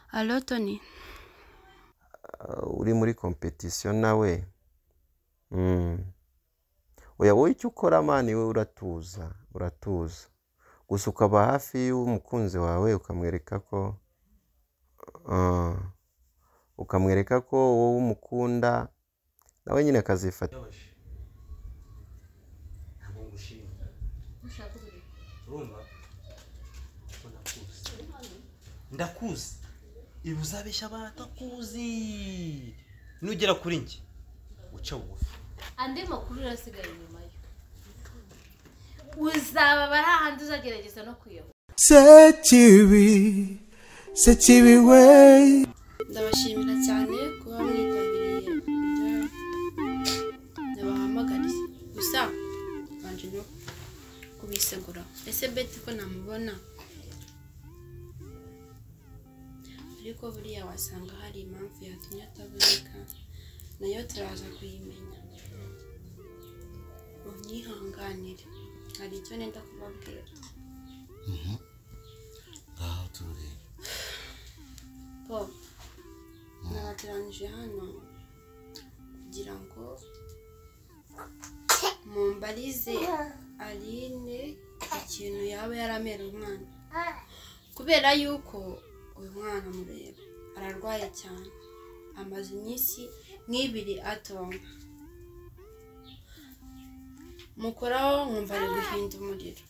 Halo Tony, uri muri kompetisiyo nawe Mm. oya wowe icyo ukora mani we uratuza uratuza gusa ukaba hafi y'umukunzi wawe ukamwereka ko Ah. ukamwereka ko wowe umukunda nawe nyine akazifata ntabwo ngushima urumva Ko ndakuzi ndakuzi ibi uzabeshya abatakuzi nugera kuri njye uca bugufi andi makuru urasigaye inyuma yo uzaba bari ahandi uzagerageza no kuyoba sekibi sekibi we ndabashimira cyane kuba mwitabiriye ibyo ndabahamagariye gusa banje no kubisegura ese beti ko namubona ariko buriya wasanga hari impamvu yatumye ataboneka nayo turaza kuyimenya unyihanganire hari icyo nenda kubabwira aha turureba paul nabateranije hano kugira ngo mumbarize aline ikintu yaba yaramera umwana kubera yuko uyu mwana mureba ararwaye cyane amaze iminsi nk'ibiri atonda mukoraho nkumva ari guhinda umuriro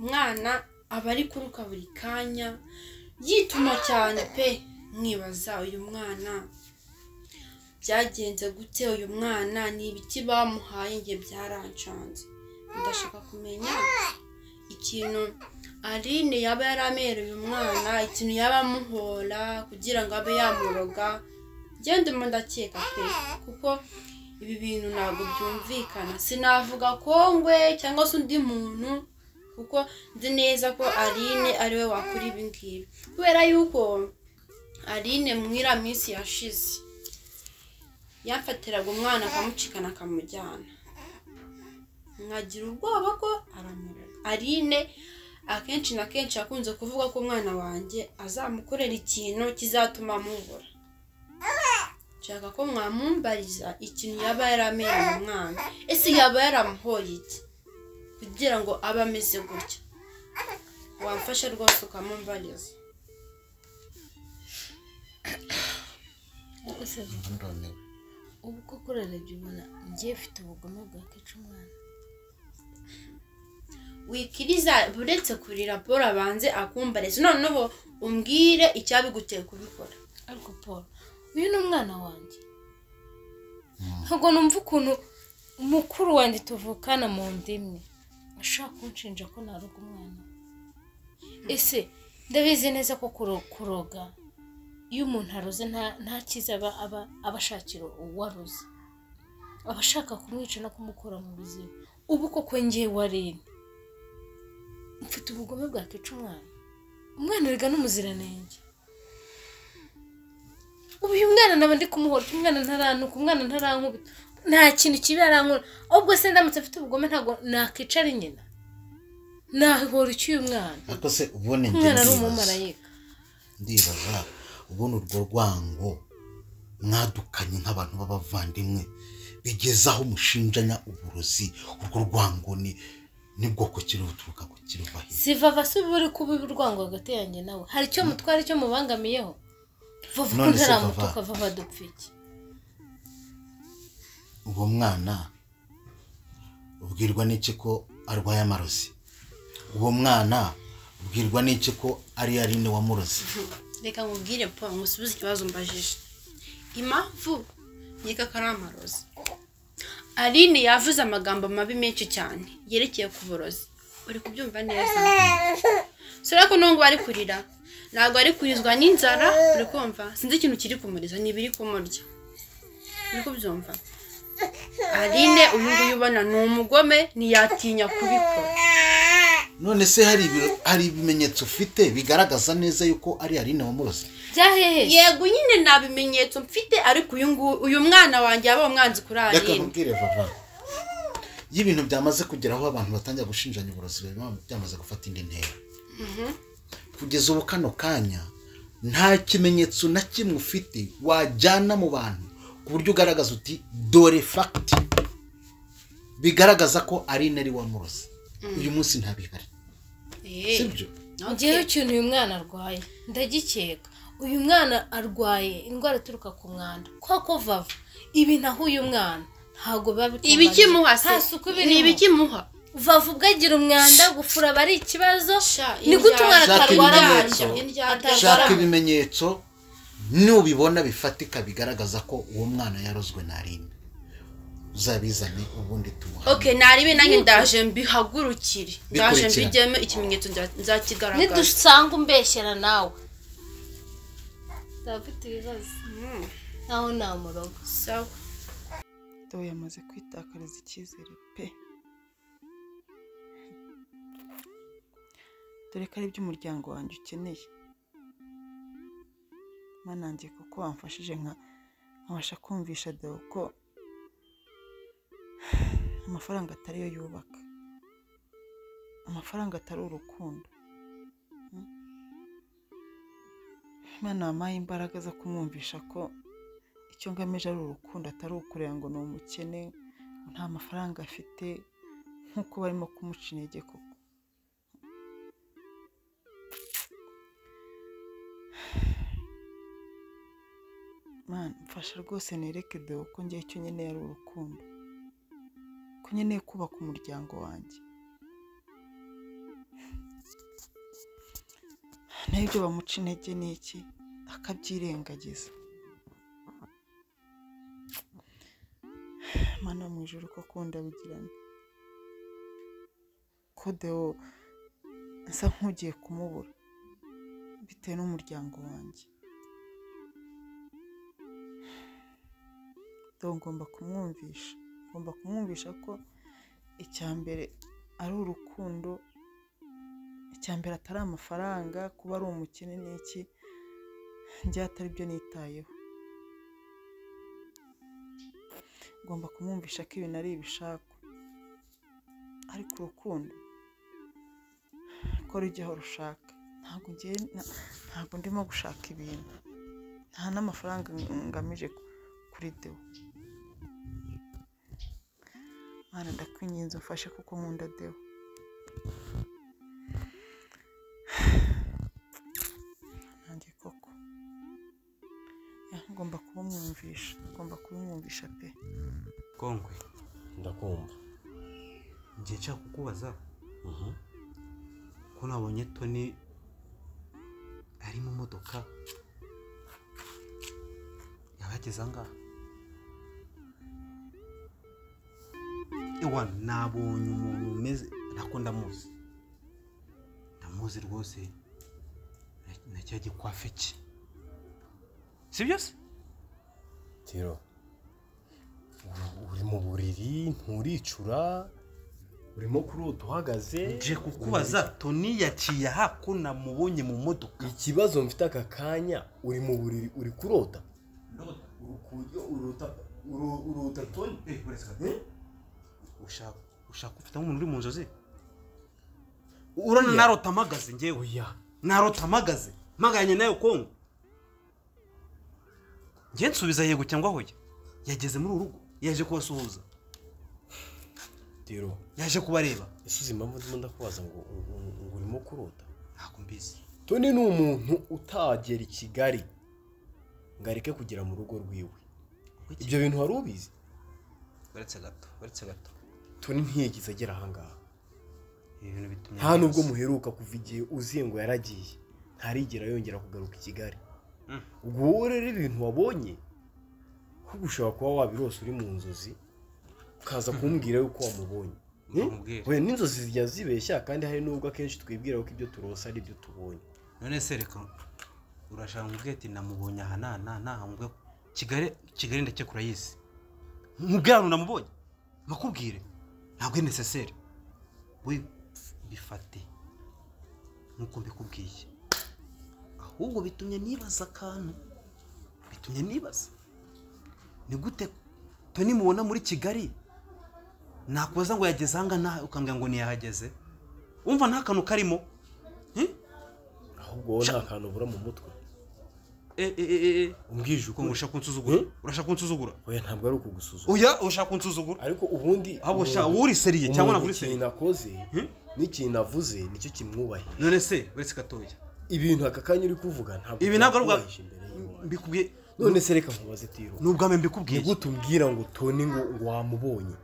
umwana aba ari kuruka buri kanya yituma cyane pe mwibaza uyu mwana byagenze gute uyu mwana ni ibiti bamuhaye njye byarancanze ndashaka kumenya ikintu aline yaba yaramereye umwana ikintu yaba amuhora kugira ngo abe yamuroga ngende mu ndakeka pe kuko ibi bintu ntabwo byumvikana sinavuga kongwe cyangwa se undi muntu kuko nzi neza ko aline ariwe wakora ibi ngibi kubera yuko aline mwira minsi yashize yafatiraga umwana akamucikana akamujyana nkagira ubwoba ko aramurera aline akenshi na kenshi akunze kuvuga ko umwana wanjye azamukorera ikintu kizatuma amubura nshaka ko mwamumbariza ikintu yaba yaramereye umwana ese yaba yaramuhoye iki kugira ngo abe ameze gutya wamfasha rwose ukamumbariza ubu koko urarebye ubona ngiye mfite ubugome bwa keca umwana wikiriza uretse kurira paul abanze akumbarize noneho umbwire icyabiguteye kubikora ariko paul uyu ni umwana wanjye ntabwo numva ukuntu mukuru wanjye tuvukana mu ndimi ashaka kunshinja ko naroga umwana we. ese ndabizi neza ko kuro- kuroga iyo umuntu aroze nta- nta cyiza aba aba- aba ashakira uwaroze aba ashaka kumwica no kumukura mu buzima ubu koko ngewe warene mfite ubugome bwakica umwana umwana wiga n'umuziranenge ubu uyu mwana naba ndi kumuhora umwana ntaranuka umwana ntarankubita nta kintu kibi arankura ahubwo se ndamutse mfite ubugome ntabwo nakicara nyina nahora ucyuye umwana ariko se ubundi njye umwana ari ndibaza umumarayika ndibaza ubundi urwo rwango mwadukanye nk'abantu b'abavandimwe bigeze aho mushinjanya uburozi urwo rwango ni nibwo ku kiri buturuka ku kiruva hirya siva basi uba uri kuba urwango hagati yanjye nawe hari icyo mutwara icyo mubangamiyeho vuba ko None se ntaramutuka Vava. vuba dupfike uwo mwana ubwirwa n'iki ko arwaye amarozi uwo mwana ubwirwa n'iki ko ari yarine wamurozi reka nkubwire paul ngusubize ikibazo mbajije impamvu yiga ko ari amarozi aline yavuze amagambo mabi menshi cyane yerekeye ku burozi uri kubyumva neza si urabona ko n'ubwo ari kurira ntabwo ari kurizwa n'inzara uri kumva sinzi ikintu kiri kumuriza ni ibiri kumurya uri kubyumva aline uyu nguyu ubona ni umugome ntiyatinya kubikora none se hari ibiro- hari ibimenyetso ufite bigaragaza neza yuko ari yarine wamurozi byahehe yego nyine nta bimenyetso mfite ariko uyu nguyu uyu mwana wanjye yaba umwanzi kuri reka aline nkubwire vava iyo ibintu byamaze kugera aho abantu batangira gushinjanya uburozi biba byamaze gufata indi ntera kugeza ubu kano kanya nta kimenyetso na kimwe ufite wajyana mu bantu ku buryo ugaragaza uti dore fagiti bigaragaza ko ari intare wamuroze uyu munsi ntabihari si byo ngewe ikintu uyu mwana arwaye ndagikeka uyu mwana arwaye indwara ituruka ku mwanda koko vava ibi naho uyu mwana ntabwo biba bitunganye. ibikimuha se nta suku ni birimo ibikimuha vava ubwo agira umwanda gufura aba ari ikibazo Sha, ni gute umwana indyarya. atarwara Shaka bwacyo ibimenyetso. Indyarya. atarwara shaka bwacyo. ibimenyetso nubibona bifatika bigaragaza ko uwo mwana yarozwe na rina uzabizane ubundi tumuha okay naribe nanjye ndaje mbihagurukire ndaje Bikurikira. mbijyemo ikimenyetso nza- nzakigaragaza nidusanga umbeshyera nawe ntabwo ufite ibibazo naho nta murogo sawa Theo yamaze kwitakariza icyizere pe dore ko ari byo umuryango wanjye ukeneye manangiye kuko wamfashije nka nkabasha kumvisha Theo ko amafaranga atari yo yubaka amafaranga atari urukundo Mm. Imana wampaye imbaraga zo kumwumvisha ko icyo ngamije ari urukundo atari ukureba ngo ni umukene ngo nta mafaranga afite nk'uko barimo kumuca intege koko Mana, mfasha rwose nereke deo ko ngewe icyo nkeneye ari urukundo ko nkeneye kubaka umuryango wanjye naho ibyo bamuca intege ni iki akabyirengagiza mana mu ijoro ko akunda bigirane kodeo nsa nk'ugiye kumubura bitewe n'umuryango wanjye dore ngomba kumwumvisha ngomba kumwumvisha ko icya mbere ari urukundo icya mbere atari amafaranga kuba ari umukene n'iki njye atari byo nitayeho ngomba kumwumvisha ko ibintu ari ibishakwa ariko urukundo ko rujyaho rushaka ntabwo ngiye na- ntabwo ndimo gushaka ibintu nta n'amafaranga ng- ngamije ku- kuri dewo mwana ndakwinginze umfashe kuko nkunda dewo nanjye koko Ya, ngomba kubumwumvisha ngomba kubimwumvisha pe kongwe ndakumva ngiye nshaka kukubaza ko nabonye toni ari mu modoka yaba yageze ahangaha ewa nabonye umuntu umeze nako ndamuzi ndamuzi rwose na- na cya gikwafe cye si byo se tiro uri- uri mu buriri nturicura urimo kurota uhagaze nje kukubaza toni yaciye aha ko namubonye mu modoka ikibazo mfite aka kanya uri mu buriri uri kurota urota urota toni Eh, uretse gato. ushaka ushaka ufite nk'umuntu uri mu nzozi urabona narota amagaze ngewe oya narota amagaze mpaganye nayo kongo ngewe nsubiza yego cyangwa hoya yageze muri uru rugo yaje kubasuhuza tiro yaje kubareba ese uzi impamvu ndimo ndakubaza ngo ngo- ngo- ngo urimo kurota ntabwo mbizi toni ni umuntu utagera i kigali ngo areke kugera mu rugo rwiwe ibyo bintu wari ubizi uretse gato uretse gato toni ntiyigeze agera ahangaha ibi bintu bituma nta nubwo muheruka kuva igihe uzi ngo yaragiye ntarigera yongera kugaruka i kigali Mm. ubwo wowe rero ibintu wabonye ahubwo ushobora kuba wabirose uri mu nzozi ukaza kumbwira yuko wamubonye Nkamubwira. we n'inzozi zijya zibeshya kandi hari n'ubwo akenshi twibwira ko ibyo turose ari ibyo tubonye none se reka urashaka nkubwiye ati namubonye aha na na na nkubwiye kigali kigali ndakeka urayizi nkubwiye ahantu namubonye makubwire ntabwo ari necessaire we bifate nk'uko mbikubwiye ahubwo bitumye nibaza akantu bitumye nibaza ni gute toni mubona muri kigali nakubaza ngo yageze ahangaha ukambwira ngo ntiyahageze wumva nta kantu karimo Eh? ahubwo wowe nta kantu ubura mu mutwe eh, eh, eh, eh. umbwije Kuko uko ngo urashaka kunsuzugura Eh? urashaka kunsuzugura oya ntabwo ari ukugusuzuma oya urashaka kunsuzugura ariko ubundi ahubwo sha umuntu- uri seriye cyangwa ntabwo umuntu uri seriye ikintu akoze Hmm? n'ikintu avuze nicyo kimwubahe none se uretse gatoya ibintu aka kanya uri kuvuga ntabwo ibi ntabwo ari ubwa byakubahije imbere y'Imana. mbikubwiye none se reka nkubaze tiro ni ubwa mbere ni mbikubwiye gute umbwira ngo toni ngo ngo wamubonye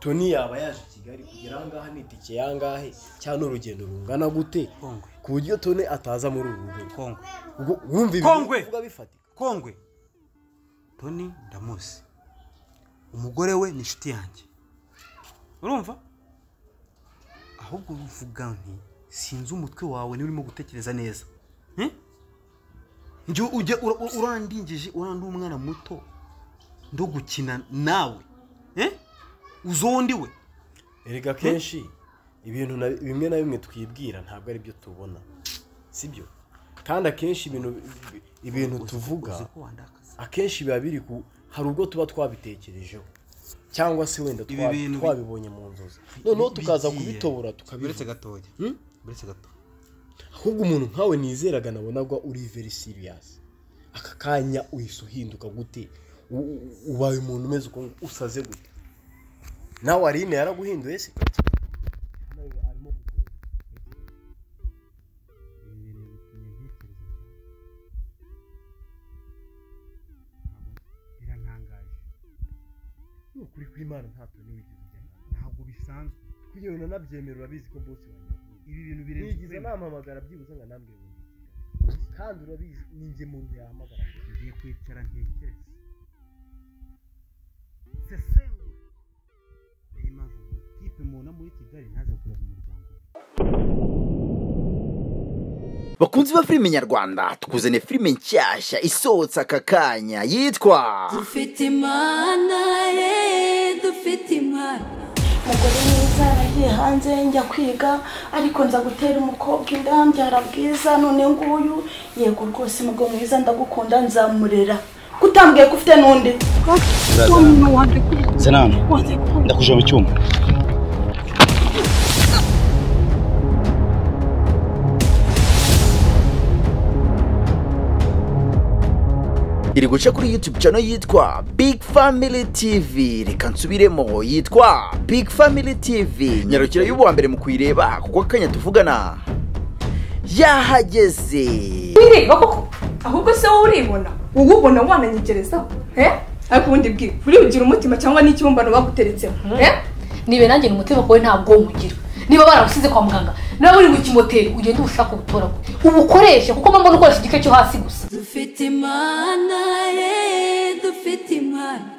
toni yaba yaje i kigali kugera ahangaha ni itike yangahe cyangwa ni urugendo rungana gute kongwe ku buryo toni ataza muri uru rugo kongwe ubwo wumva Kongwe! ibintu uvuga bifatika kongwe toni ndamuzi umugore we ni inshuti yanjye urumva ahubwo uvuga nti sinzi umutwe wawe niba urimo gutekereza neza Hmm? njye ujya ura- ura- urandingije urandi umwana muto ndo gukina nawe Eh? uzondi we erega kenshi ibintu na- bimwe na bimwe twibwira ntabwo ari byo tubona sibyo kandi akenshi ibintu ibintu uzi tuvuga ko wandakaza akenshi biba biri ku hari ubwo tuba twabitekerejeho cyangwa se wenda Ibi twa- bintu bi- twabibonye mu nzozi noneho tukaza bigiye. kubitobora uretse tukabivuga gatoya Hmm? uretse gatoya ahubwo umuntu nkawe nizeraga nabonagwa uri very serious aka kanya uhise uhinduka gute U- u- ubaye umuntu umeze uko nguko, usaze gute nawe arine yaraguhinduye se birantangaje ni ukuri kw'imana ntabwo ntiwigeze ujya ntabwo bisanzwe kugira ngo nanabyemere urabizi ko bose wanyaguye ibi bintu birenze nigize kwemera. namuhamagara byibuze nka nambwe bumva kandi urabizi ni njye muntu yahamagara ngiye kwicara ntekereze sesengura niyo mpamvu ngo tipe mubona muri kigali ntaze kureba umuryango we. bakunzi ba filime nyarwanda tukuzaniye filime nshyashya isohotse aka kanya yitwa dufite imana ye dufite imana umugore mwiza yaragiye hanze njya kwiga ariko nza gutera umukobwa inda mbyara bwiza none nguyu yego rwose umugabo mwiza ndagukunda nzamurera kutambwiye ko ufite n'undi senano ndakujya mu cyumba iri guca kuri youtube channel yitwa big family tv reka nsubiremo yitwa big family tv nyarukira y'ubuwa mbere mu kuyireba kuko akanya tuvugana yahageze wireba koko ahubwo se wowe uribona wowe ubona wananyegerezaho eh ariko ubundi bwira uribugira umutima cyangwa n'ikibumbano baguteretseho eh nibe nanjye ni umutima wawe ntabwo wumugira niba baragusize kwa muganga nawe uri mu kimoteri ugende ubushake ubutoragure ubukoreshe kuko mba mbona ukoresha igice cyo hasi gusa dufite imana ye dufite imana